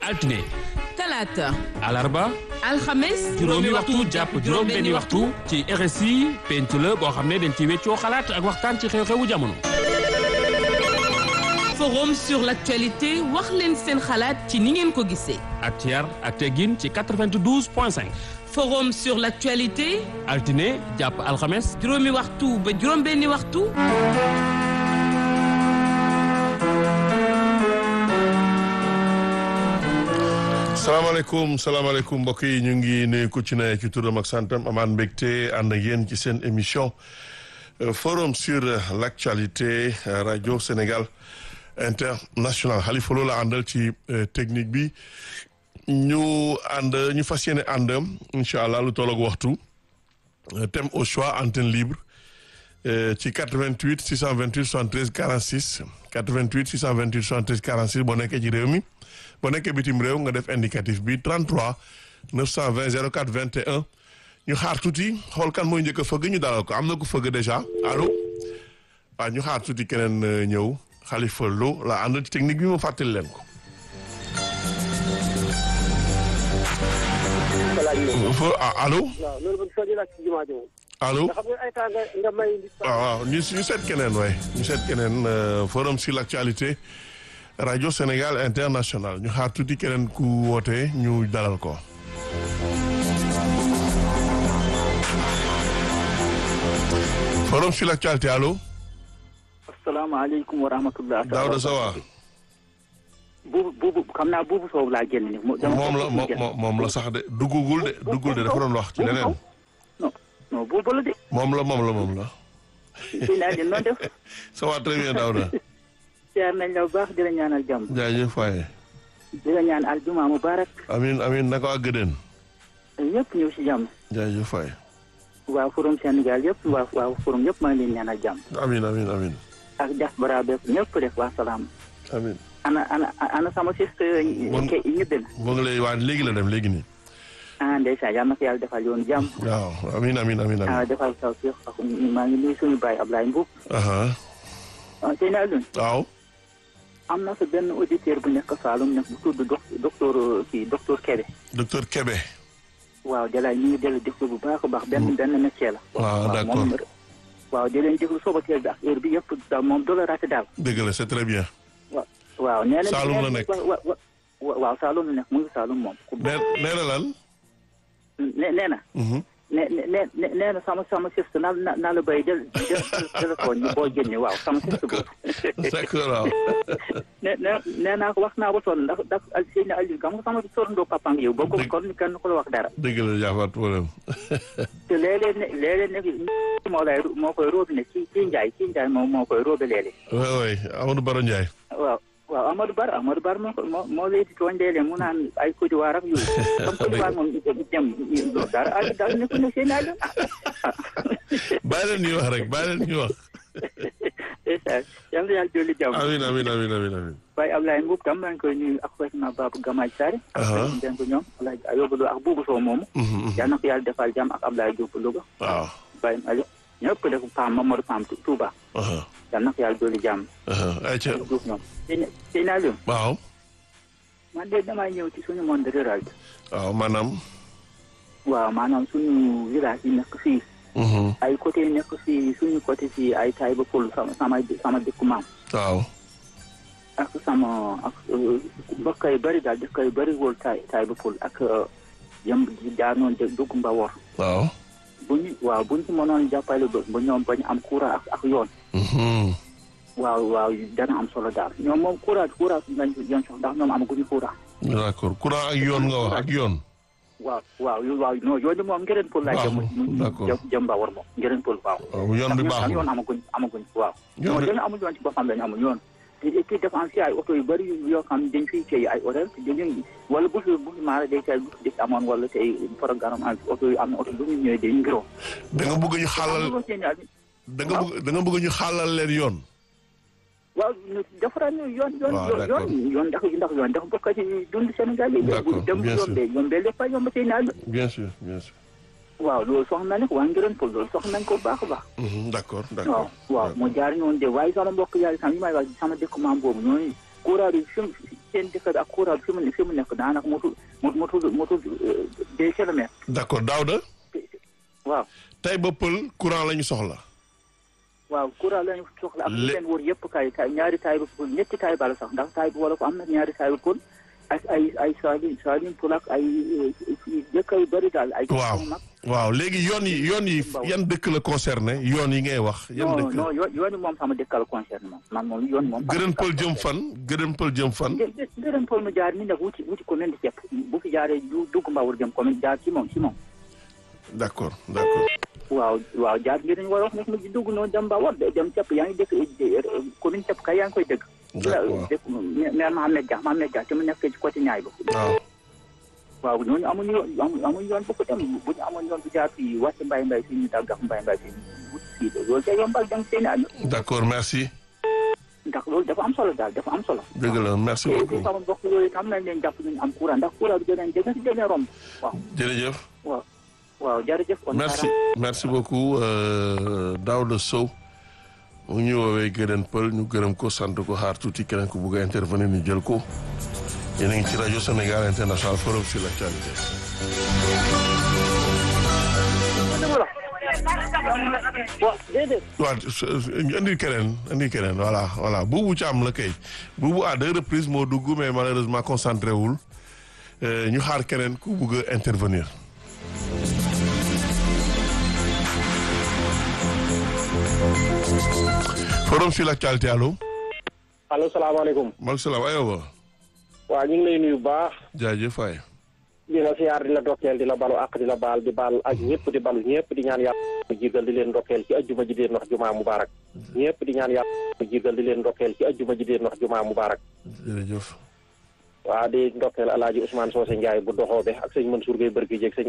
altine talaata alarba alxames juróomi waxtu jàpp juróom benni waxtu ci RSI penc la boo xam ne dañ ci weccoo xalaat ak waxtaan ci xew-xewu jamono forum sur l'actualité wax leen seen xalaat ci ni ngeen ko gisee ak ci yar ak teggin ci 92 point 5 forum sur l'actualité altine jàpp alxames juróomi waxtu ba juróom benni waxtu salaamaaleykum salaamaaleykum mbokk yi ñu ngi nuyu ku ci ne ci turam ak santam amaan mbégte ànd ak yéen ci seen émission forum sur l'actualité radio Sénégal international Khalifa Lo la àndal ci technique bi ñu ànd ñu fas yéene ànd incha allah lu tolloog waxtu thème au choix antenne libre ci 88 628 73 46 88 628 73 46 boo nekkee ci réew mi boo nekkee bitim réew nga def indicatif bi 33 920 04 21 ñu xaar tuuti xool kan mooy njëkk a fëgg ñu dalal ko am na ko fëgg déjà allo waaw ñu xaar tuuti keneen ñëw Khalifa Lo la ànd ci technique bi ma fàttali leen ko. allo. allo waaw waaw ñu ñu seet keneen waay ñu seet keneen forum sur l'actualité radio Sénégal international ñu xaar tuuti keneen ku woote ñu dalal ko. forum sur l'actualité allo. asalaamaaleykum wa rahmatulah. Daouda Sawa. buubu buubu xam naa buubu soobu laa génn ni moom la moom la sax de duggugul de duggul de dafa doon wax ci leneen. non non buubu la de. moom la moom la moom la. sëñ naa leen noonu def. ça va très bien Daouda. siyaar nañ la bu baax di la ñaanal jàmm. jaajëf waaye. di la ñaan aljuma mubarak. amiin amiin naka waa Gëdën. ñëpp ñëw si jàmm. jaajëf waaye. waa forum Sénégal yëpp waa waa forum yëpp maa ngi leen ñaanal jàmm. amiin amiin amiin. ak diaspora bépp ñëpp def waa salaam. amiin. ana ana ana sama siste ñibbi na. mu ngi lay waa léegi la dem léegi nii. ah ndeysaan yal na ko yàlla defal yoonu jàmm. waaw amiin amiin amiin ah amiin. defal taw si maa ngi nuyu suñu baay Ablaye Mbuub. aha ah sëñ Alioune. waaw. am na sa benn auditeur bu nekk Saalum nekk bu tudd doc docteur kii docteur Kébé. docteur Kébé. waaw jalaay ñu ngi dellu déglu bu baax a baax benn benn métier la. waaw d'accord moom waaw di leen déglu sooba teel bi ak heure bi yëpp daal moom doo la raté daal. dëgg la c'est très bien. waaw nee na Saalum la nekk. wa wa waaw Saalum la nekk mu ngi Saalum moom. nee nee na lan. nee nee na. Mhm. nee nee nee nee na sama sama siste naa la naa la béy jël jël téléphone yi boo génne waaw sama siste boobu. d'accord waaw. nee nee nee naa ko wax naa ba sonn ndax ndax Seyni Aliou xam nga sama sorandoo papa ak yow boo ko Dëgg. kon kenn ko la wax dara. dëgg la jaafaat problème. te léeg-léeg ne léeg-léeg ne moo lay moo koy róobi ne ci ci Njaay ci Njaay moom moo koy róobi léeg-léeg. oui oui Amadou Baro Ndiaye. waaw waaw Amadou Bar Amadou Bar moo ko moo moo lay di tooñ léeg-léeg mu naan ay Côte d'Ivoire ak yooyu. comme Côte d'Ivoire moom dem dara ah daal ne ko ne Seyni Aliou ah. bàyyi leen ñuy wax rek bàyyi leen ñuy wax. ndeysaan yal na yàlla dolli jàmm. amiin amiin amiin amiin amiin. waaye Ablaye Mbuub tam maa ngi koy nuyu ak Fatima Babou Gamaaj Sare. ak Aha. Fatima Denko ñoom Alaaji Ayoba Lo ak Buubu Sow moomu. Mhm, mhm. yal na ko yàlla defal jàmm ak Ablaye Diop Louga. waaw. Baye Aliou ñëpp def Pam Mamadou Pam Touba. aha yal na ko yàlla dolli jàmm. aha ayca ak Diouf ñoom. Seyni Seyni Aliou waaw. man de damay ñëw ci suñu monde rural bi. waaw maanaam. waaw maanaam suñu village yi nekk fii. mhm, ay côté yi nekk fii suñu côté fii ay Taïba Poul sama sama sama dëkku maam. waaw. ak sama ak mbokk yu bëri daal dëkk yu bëri wóol tay Taïba Poul ak yëm jaanoon dugg Mbawor. waaw. bu ñu waaw bu ñu ci mënoon jàppale ba ba ñoom bañ am courant ak ak yoon. mhm, waaw waaw dana am solo daal ñoom moom courant courant lañ yoon sox ndax ñoom amaguñu courant. d'accord courant ak yoon nga wax ak yoon. waaw waaw yu waaw non yoon bi moom ngëreen Poul laa jëm. Baaxul, d'accord. jëm jëm Mbawor moom ngëreen Poul waaw. waaw yoon bi ndax ñoom baaxul. yoon amaguñ amaguñ waaw. Yoon non bi- dañu amul yoon ci boppam lañu amul yoon. te et puis dafa am si ay oto yu bëri yoo xam ne dañ fiy téye ay oto te dañuy wala bu fi bu fi maara day tey bu fi dëkk amoon wala tey programme am oto yu am na oto bu ñu ñëwee dañuy ngiroo. da nga bëgg ñu xaalal amuloo seen yaay da nga bëgg da nga bëgg ñu xaalal leen yoon. waaw defaraat ñu yoon yoon Waaw, yoon d'accord. yoon yoon ndax ndax yoon dafa bokk ci dund Sénégal yi. D'accord, dem bien sûr. yombee yombee lépp a yomb seen àll. bien sûr bien sûr. waaw loolu soxla nañ ko waa ngireen pour loolu soxla nañ ko bu baax a baax. Mhm, d'accord waaw d'accord. waaw mu jaar ñoon de waaye sama mbokk yàlla sam yi may wax sama dëkk maam boobu ñooñu courant bi fi mu seen dëkk bi ak courant bi fi mu fi mu nekk daanaka motul motul motul deux kilomètres. d'accord Daouda waaw tey ba pël courant la ñu soxla waaw courant lañu soxla ak Le- leen wër yëpp kay kay ñaari taay ba pël ñetti taay bala sax ndax taay bi wala ko am na ñaari taay ba pël ak ay ay saalin saalin pël ak ay dëkk yu bëri daal ay waaw mag waaw léegi yoon yi yoon yi yan dëkk la concerné yoon yi ngay wax yan non dëkk non yoon yoon moom sama dëkkal concerne moom man moom yoon moom gërën pël jëm fan gërën pël jëm fan gërëm pël mu jaar ni nag wuti wuti commune di cepp bu fi jaaree du dugg mbawur jëm commune jaar ci moom ci moom d'accord d'accord waaw waaw jaar bi dañu war a wax nag mu dugg noonu dem mbawur dem cepp yaa ngi dëkk commune cepp kay yaa ngi koy dëgg d'accord dëkk maire Mohamed Dia Mohamed Dia te mu nekk ci côté ñaay ba waaw waaw ñooñu amuñu yoon amuñu amuñu yoon bu ko dem bu ñu amoon yoon bu jaar fii wàcc mbay mbay fii ñu daggax mbay mbay fii wut fii loolu day yombal dem seen àll d'accord merci ndax loolu dafa am solo daal dafa am solo dëgg la merci te beaucoup sama mbokk yooyu tam nañ leen jàpp ñu am courant ndax courant bi danañ dégg si danañ romb waaw jërëjëf waaw waaw jërëjëf kon merci merci beaucoup euh, Daouda Sow mu ñu woowee gërën pël ñu gërëm ko sant ko xaar tuuti keneen ku bugg a intervenir ñu jël ko yéen a ngi ci rajo Sénégal International Forum sur l'actualité waaw déedéet waaw indi keneen indi keneen voilà voilà buubu Thiam la kay buubu à deux reprises moo dugg mais malheureusement concentré wul Euh, ñu xaar keneen ku bugg a intervenir forum sur l'actualité allo allo salaamaaleykum maaleykum salaam ayoba waaw ñu ngi lay nuyu bu baax jaajëf waay di la siyaar di la ndokkeel di la balu ak di la baal di baal ak ñëpp di balu ñëpp di ñaan yàlla mu jigal di leen ndokkeel ci ajjuma ji deen wax jumaa mubarak ñëpp di ñaan yàlla mu jigal di leen ndokkeel ci ajjuma ji deen wax jumaa mubarak jërëjëf waaw di ndokkeel alaaji Ousmane Socé Ndiaye bu doxoobe ak sëñ Mansour Gueye bërki jéeg sëñ